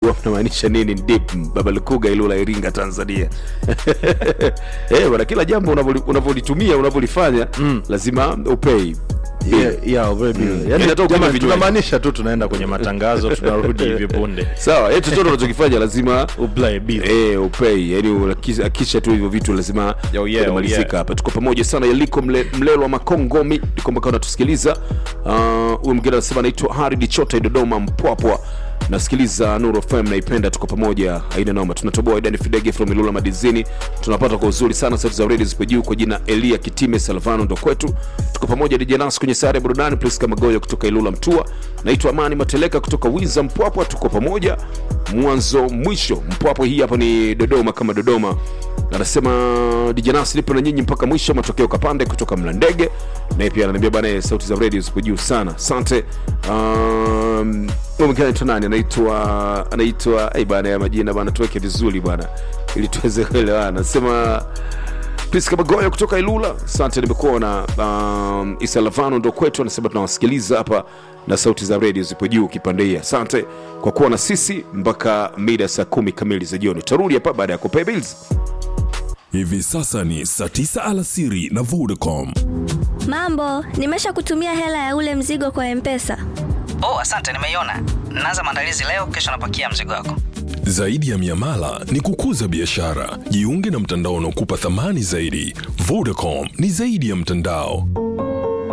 mzigo unamaanisha nini dip baba lukuga ilula iringa tanzania eh bwana kila jambo unavyoli- unavyolitumia unavyolifanya lazima upei Yeah, yeah, very good. Mm. Yaani, Yaani hata ukinywa jamani, vinywaji. tunamaanisha tu tunaenda kwenye matangazo tunarudi hivi punde sawa eh, chochote unachokifanya lazima Ublai bill. Eh, upei yani unakisha- akisha tu hivyo vitu lazima Yo, yeah, vinamalizika oh, yeah. hapa tuko pamoja sana yaliko mle, mlelo wa makongomi nikomba kawa natusikiliza Ah, huyu mwingine anasema anaitwa haridi chota dodoma mpwapwa nasikiliza nuru fm naipenda tuko pamoja aina noma tunatoboa idani fidege from ilula madizini tunapata kwa uzuri sana sauti za redio zipo juu kwa jina elia kitime salvano ndo kwetu tuko pamoja dijanas kwenye sare ya burudani priska magoyo kutoka ilula mtua naitwa amani mateleka kutoka wiza mpwapwa tuko pamoja mwanzo mwisho mpwapwa hii hapa ni dodoma kama dodoma anasema dijanas lipo na nyinyi mpaka mwisho matokeo kapande kutoka mlandege naye pia ananiambia bana sauti za redio zipo juu sana asante um, huyu mwingine anaitwa nani anaitwa anaitwa ai bana ya majina bana tuweke vizuri bana ili tuweze kuelewana anasema Priska Magoya kutoka Ilula, asante. Nimekuona um, Isa Lavano ndo kwetu, anasema tunawasikiliza hapa na sauti za redio zipo juu kipande hii. Asante kwa kuwa na sisi mpaka mida saa kumi kamili za jioni. Tarudi hapa baada ya kupay bills. Hivi sasa ni saa 9 alasiri na Vodacom. Mambo, nimesha kutumia hela ya ule mzigo kwa Mpesa. Oh, asante, nimeiona. Naanza maandalizi leo, kesho napakia mzigo wako. Zaidi ya miamala ni kukuza biashara. Jiunge na mtandao unaokupa thamani zaidi. Vodacom ni zaidi ya mtandao.